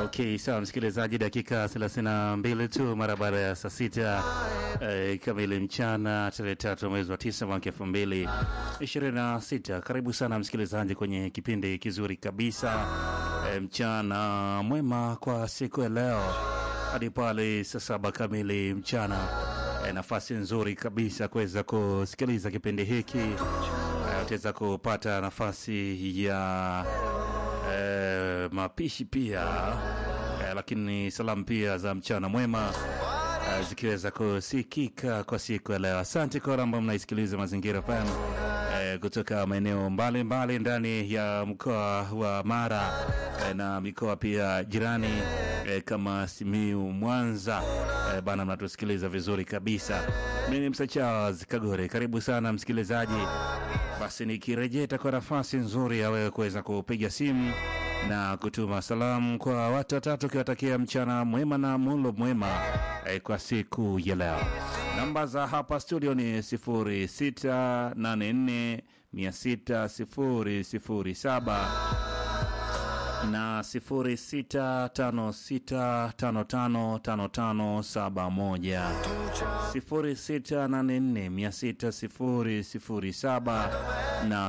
Okay, sawa msikilizaji, dakika 32 tu mara baada ya saa sita eh, kamili mchana tarehe tatu mwezi wa tisa mwaka elfu mbili ishirini na sita. Karibu sana msikilizaji kwenye kipindi kizuri kabisa eh, mchana mwema kwa siku ya leo hadi pale saa saba kamili mchana. Eh, nafasi nzuri kabisa kuweza kusikiliza kipindi hiki eh, utaweza kupata nafasi ya eh, mapishi pia eh, lakini salamu pia za mchana mwema eh, zikiweza kusikika kwa siku ya leo. Asante kwa wale ambao mnaisikiliza Mazingira FM eh, kutoka maeneo mbalimbali ndani ya mkoa wa Mara eh, na mikoa pia jirani eh, kama Simiu, Mwanza eh, bana, mnatusikiliza vizuri kabisa. Mimi ni Msa Charles Kagore, karibu sana msikilizaji. Basi nikirejea itakuwa nafasi nzuri ya wewe kuweza kupiga simu na kutuma salamu kwa watu watatu ukiwatakia mchana mwema na mulo mwema eh, kwa siku ya leo. Namba za hapa studio ni 0684 600 na 0656555571 0684600007 na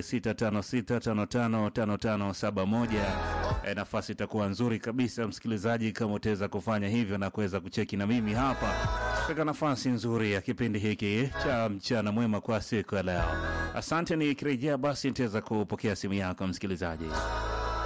0656555571. E, nafasi itakuwa nzuri kabisa msikilizaji, kama utaweza kufanya hivyo na kuweza kucheki na mimi hapa katika nafasi nzuri ya kipindi hiki cha mchana mwema kwa siku ya leo. Asante, nikirejea basi nitaweza kupokea simu yako msikilizaji.